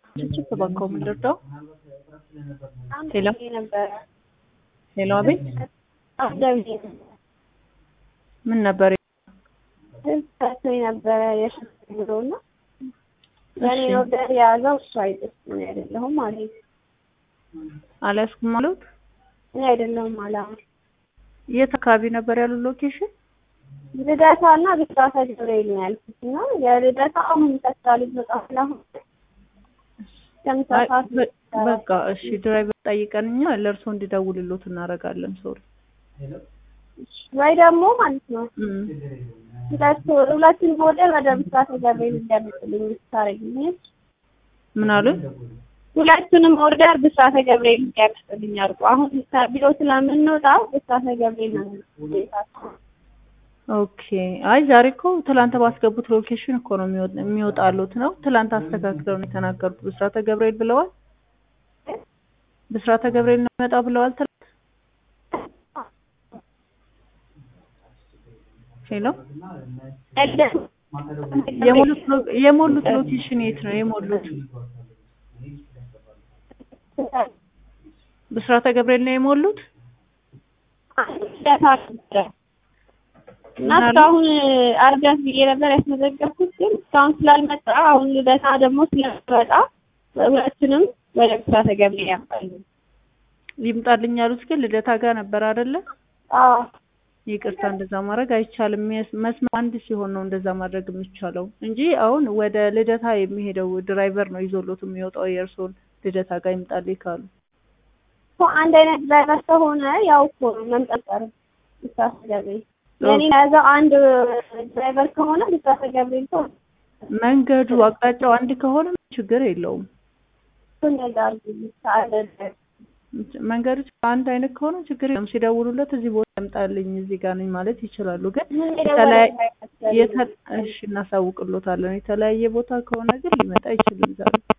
ችችት እባክዎ ምን ልርዳው? ሄሎ ነበረ ሄሎ፣ አቤት አስደውዬ ምን ነበር? ሰጥቶኝ ነበረ የሽንት ብሎ እና በእኔ ኦርደር የያዘው እሱ አይደለም እኔ አይደለሁም ማለት አልያዝኩም አሉት። እኔ አይደለሁም አላ የት አካባቢ ነበር ያሉት ሎኬሽን? ልደታ እና ብስራተ ገብርኤል ነው ያልኩት እና የልደታ አሁን ይጠጣል ይወጣል ስለአሁን ከምሳ አይ፣ ሰዓት በ- በቃ እሺ፣ ድራይቨር ጠይቀን እኛ ለእርሶ እንዲደውልሎት እናደርጋለን። ሶሪ ወይ ደግሞ ማለት ነው እም፣ ሁለት ሁለቱን ሞዴል ወደ ብስራተ ገብርኤል እንዲያመጡልኝ ታረግኝ ምን አሉኝ? ሁለቱንም ኦርደር ብስራተ ገብርኤል እንዲያመጡልኝ አድርጎ አሁን ቢሮ ስለምንወጣ ብስራተ ገብርኤል ነው ቤታችን ኦኬ። አይ ዛሬ እኮ ትላንት ባስገቡት ሎኬሽን እኮ ነው የሚወጥ- የሚወጣሉት ነው። ትላንት አስተካክለው ነው የተናገሩት። ብስራተ ገብርኤል ብለዋል። ብስራተ ገብርኤል ነው የሚመጣው ብለዋል ትላንት። ሄሎ የሞሉት ሎ- የሞሉት ሎኬሽን የት ነው የሞሉት? ብስራተ ገብርኤል ነው የሞሉት። እና እስካሁን አርጋት ብዬ ነበር ያስመዘገብኩት፣ ግን እስካሁን ስላልመጣ አሁን ልደታ ደግሞ ስለመጣ ሁለቱንም ወደ ብስራተ ገብርኤል ያምጣሉ። ይምጣልኝ ያሉት ግን ልደታ ጋር ነበር አይደለ? አዎ ይቅርታ እንደዛ ማድረግ አይቻልም። የስ- መስመር አንድ ሲሆን ነው እንደዛ ማድረግ የሚቻለው እንጂ አሁን ወደ ልደታ የሚሄደው ድራይቨር ነው ይዞሎት የሚወጣው የእርስዎን ልደታ ጋር ይምጣልኝ ካሉ እኮ አንድ አይነት ድራይቨር ከሆነ ያው እኮ ነው መምጣት ቀርብ ብስራተ ገብርኤል የኔ የያዘው አንድ ድራይቨር ከሆነ ብስራተ ገብርኤል ከሆነ መንገዱ አቅጣጫው አንድ ከሆነ ችግር የለውም። እንደዛ አድርጉልኝ ሰዓት መንገዱ አንድ አይነት ከሆነ ችግር የለውም። ሲደውሉለት እዚህ ቦታ ይምጣልኝ እዚህ ጋር ነኝ ማለት ይችላሉ። ግን የተለያየ የተ- እሺ እናሳውቅሎታለን። የተለያየ ቦታ ከሆነ ግን ሊመጣ አይችልም ዛሬ